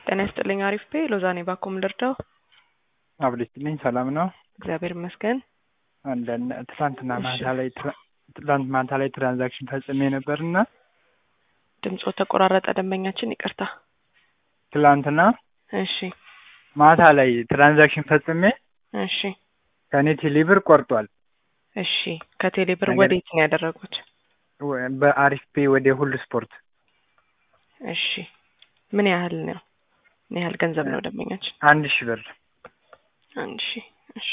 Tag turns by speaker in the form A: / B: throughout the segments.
A: ጤና ይስጥልኝ። አሪፍ ቤ ሎዛኔ ባኮም ልርዳው።
B: አብልስጥልኝ ሰላም ነው።
A: እግዚአብሔር ይመስገን።
B: አንዳንድ ትላንትና
A: እሺ።
B: ማታ ላይ ትራ- ትላንት ማታ ላይ ትራንዛክሽን ፈጽሜ ነበርና
A: ድምፆ ተቆራረጠ። ደንበኛችን ይቅርታ።
B: ትላንትና
A: እሺ
B: ማታ ላይ ትራንዛክሽን ፈጽሜ
A: እሺ
B: ከኔ ቴሌብር ቆርጧል።
A: እሺ ከቴሌ ብር
B: ነገር-
A: ወዴት ነው ያደረጉት?
B: ወ- በአሪፍ ፔ ወደ ሁሉ ስፖርት
A: እሺ ምን ያህል ነው? ምን ያህል ገንዘብ ነው ደንበኛችን?
B: አንድ ሺህ ብር
A: አንድ ሺ እሺ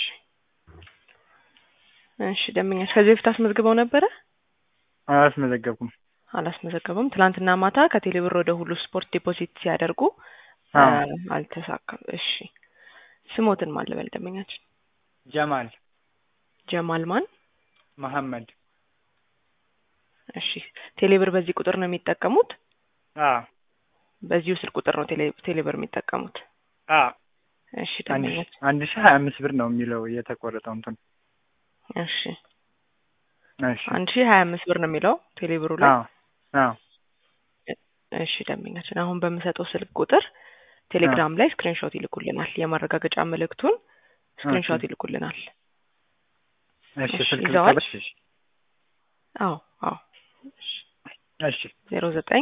A: እሺ ደንበኛችን ከዚህ በፊት አስመዝግበው ነበረ?
B: አላስመዘገብኩም።
A: አላስመዘገቡም። ትላንትና ማታ ከቴሌ ብር ወደ ሁሉ ስፖርት ዲፖዚት ሲያደርጉ
B: አዎ።
A: አ- አልተሳካም። እሺ ስሞትን ማን ልበል ደንበኛችን?
B: ጀማል
A: ጀማል ማን?
B: መሐመድ
A: እሺ ቴሌ ብር በዚህ ቁጥር ነው የሚጠቀሙት?
B: አዎ
A: በዚሁ ስልክ ቁጥር ነው ቴሌ ቴሌ ብር የሚጠቀሙት?
B: አዎ
A: እሺ
B: አንድ
A: ደንበኛችን
B: አንድ ሺህ ሀያ አምስት ብር ነው የሚለው የተቆረጠው እንትን
A: እሺ
B: እሺ
A: አንድ ሺህ ሀያ አምስት ብር ነው የሚለው ቴሌ ብሩ ላይ።
B: አዎ አዎ
A: እሺ ደንበኛችን አሁን በምሰጠው ስልክ ቁጥር ቴሌግራም ላይ ስክሪንሾት ይልኩልናል። የማረጋገጫ መልእክቱን ስክሪንሾት
B: ኦኬ።
A: ይልኩልናል።
B: እሺ
A: እሺ፣
B: ስልክ
A: ይዘዋል?
B: ልቀበል? እሺ
A: አዎ አዎ
B: እሺ
A: ዜሮ ዘጠኝ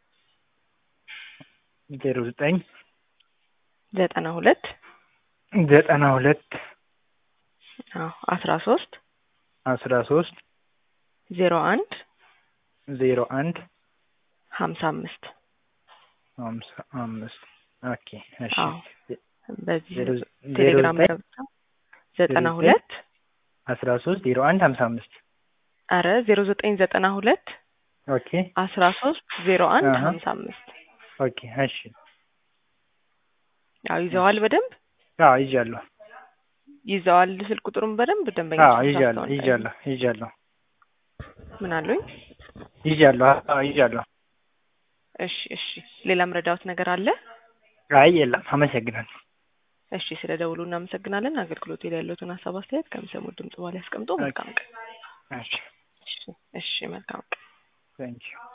B: ዜሮ ዘጠኝ
A: ዘጠና ሁለት
B: ዘጠና ሁለት
A: አዎ አስራ ሶስት
B: አስራ ሶስት
A: ዜሮ አንድ
B: ዜሮ አንድ
A: ሀምሳ አምስት
B: ሀምሳ አምስት ኦኬ እሺ
A: አዎ በዚህ
B: ዜሮ ዜሮ
A: ቴሌግራም ላይ
B: ዘጠኝ
A: ገብተው ዘጠና
B: ዘጠኝ
A: ሁለት
B: አስራ ሶስት ዜሮ አንድ ሀምሳ አምስት
A: አረ ዜሮ ዘጠኝ ዘጠና ሁለት
B: ኦኬ
A: አስራ ሶስት ዜሮ አንድ
B: አሀ።
A: ሀምሳ አምስት
B: ኦኬ እሺ
A: ያው ይዘዋል በደንብ
B: አዎ ይዣለሁ
A: ይዘዋል ስልክ ቁጥሩን በደንብ ደንበኛ
B: አዎ ይዣለሁ ይዣለሁ ይዣለሁ
A: ምን አሉኝ?
B: ይዣለሁ አዎ ይዣለሁ
A: እሺ እሺ ሌላም ረዳውት ነገር አለ?
B: አይ የለም አመሰግናለሁ
A: እሺ ስለ ደውሉ እናመሰግናለን። አገልግሎት ላይ ያለውን ሀሳብ አስተያየት ከሚሰሙት ድምጽ በኋላ ያስቀምጡ። መልካም ቀን።
B: እሺ
A: እሺ እሺ መልካም ቀን።
B: ቴንኪው